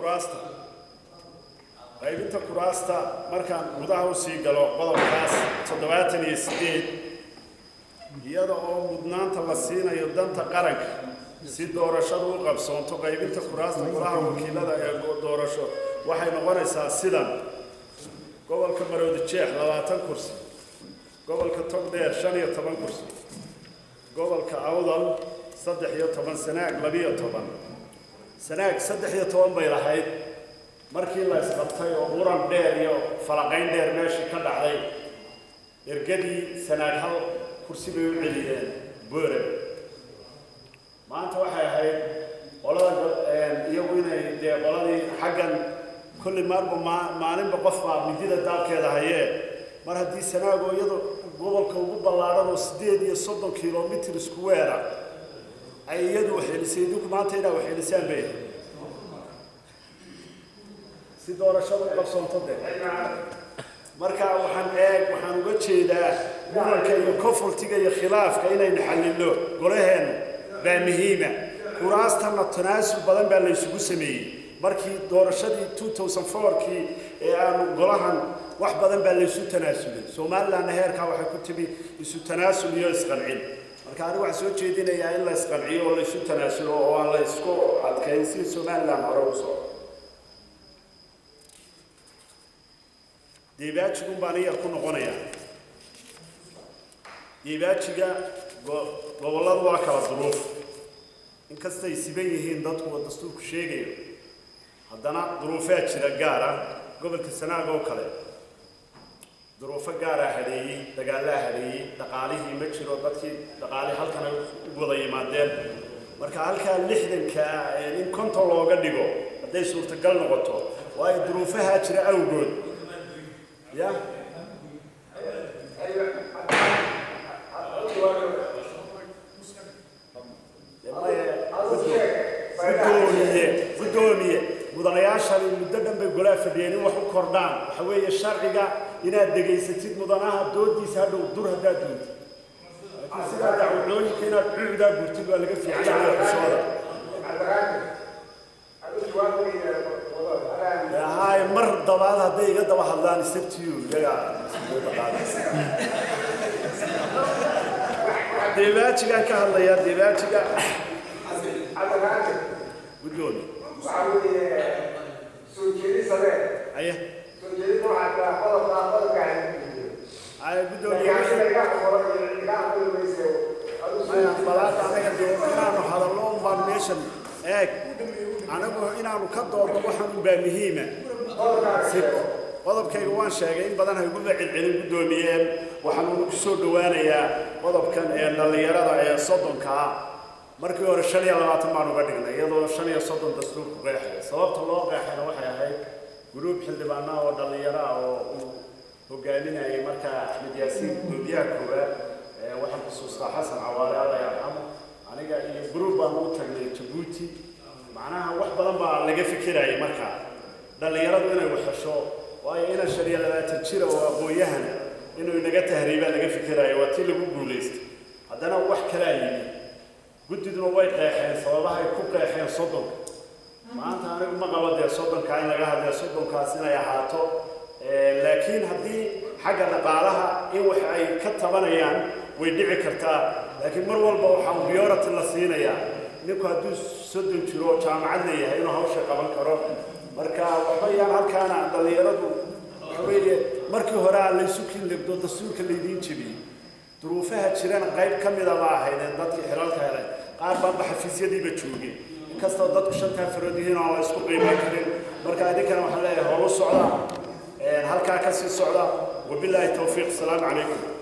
kuraasta qaybinta kuraasta markaan gudaha u sii galo qodobkaas toddobaatan iyo siddeed iyada oo mudnaanta la siinayo danta qaranka si doorashadu u qabsoonto qaybinta kuraasta golaha wakiilada ee doorasho waxay noqonaysaa sidan gobolka maroodi jeex labaatan kursi gobolka togdheer shan iyo toban kursi gobolka awdal saddex iyo toban sanaag labiyo toban sanaag saddex iyo toban bay lahayd markii la isqabtay oo muran dheer iyo falaqayn dheer meeshii ka dhacday ergadii sanaag hal kursi bay u celiyeen boore maanta waxay ahayd qolada iyagu inay dee qoladii xaggan kulli maarba maa maalinba qof baa midida daalkeeda hayee mar haddii sanaago iyado gobolka ugu ballaadhan oo siddeed iyo soddon kilomitr isku weera ay iyadu waxeelisay idinku maanta inaa waxeelisaan bay ahayd si doorashada u qabsoonto de marka waxaan eeg waxaan uga jeedaa muranka iyo confultiga iyo khilaafka inaynu xallilo golaheennu baa muhiima kuraastanna tanaasul badan baa la isugu sameeyey markii doorashadii 2004kii ee aanu golahan wax badan baa laysu tanaasulay somalilandna heerkaa waxay ku timi isu tanaasul iyo isqancin marka anigu waxaan soo jeedinayaa in la isqanciyo oo laysu tanaasulo oo aan la isku adkayn si somaliland hore u soo deebaajigun baan iyar ku noqonayaa deebaajiga gobolladu waa kala duruuf inkastay siban yihiin dadku oo dastuurku sheegayo haddana duruufaa jira gaara gobolka sanaag oo kale duruufo gaaraa hadheeyey dagaalaa hadheeyey dhaqaalihii ma jiro dadkii dhaqaalii halkan ay u wada yimaadeen marka halkaa lixdanka in konton looga dhigo hadday suurtagal noqoto waayo duruufahaa jira awgood ya gudoomiye gudoomiye mudanayaashani muddo dhan bay golaa fadhiyeen in wax u kordhaan waxa weeye sharciga inaad degaysatid mudanaha doodiisa hadhow dur haddaad duuntid laakiin sidaa dacwadooyinka inaad cuudaa gurtid waa laga fiican yahay xusooda haay mar dabaad hadday iga daba hadlaan isabtiyu iyaga deebaajigaan ka hadlayaa deebaajiga gudoomi aye aye gudoomiye balaada anaga dee inaanu hadallo un baan meeshan eeg anagu inaanu ka doodno waxaan un baa muhiima si qodobkayga waan sheegay in badan hayguba celcelin guddoomiyeen waxaan ugu soo dhowaanayaa qodobkan ee dhallinyarada ee soddonka ah markii hore shan iyo labaatan baan uga dhignay iyadoo shan iyo soddon dastuurku qeexaya sababta loo qeexayna waxay ahayd guruub xildhibaanaha oo dhallinyaro ah oo uu hogaaminayay markaa axmed yaasiin gudoomiyaha koowaad waxaan xusuustaa xasan cawaale alla yarxamo aniga iyo guruub baan u tagnay jabuuti macnaha wax badan baa laga fikirayay markaa dhallinyaradu inay waxhesho waayo inan shan iyo labaatan jira oo aqoon-yahana inuu inaga tahriibaa laga fikiraayo waa tii lagu guulaystay haddana wax kalaa yimi guddiduna way qeexeen sababaha ay ku qeexeen soddonka maanta anigu ma qabo dee soddonka in laga hadlaya soddonkaas inay ahaato laakiin haddii xagga dhaqaalaha in wax ay ka tabanayaan way dhici kartaa laakiin mar walba waxaa biyority la siinayaa ninku hadduu soddon jiro oo jaamacad leeyahay inuu hawsha qaban karo marka waxba yaan halkaana dhallinyaradu waxa weeye markii hore aa laysu kinlegdo dastuurka laydiin jebiyey duruufaha jirana qayb ka mida ma ahaydeen dadkii xilalka helay qaar baanba xafiisyadiiba joogeen inkastoo dadku shantaa farood yihiin oo la isku qiiman karin marka idinkana waxaan leeyahay horu socda halkaa ka sii socda wabilaahi towfiiq asalaamu calaykum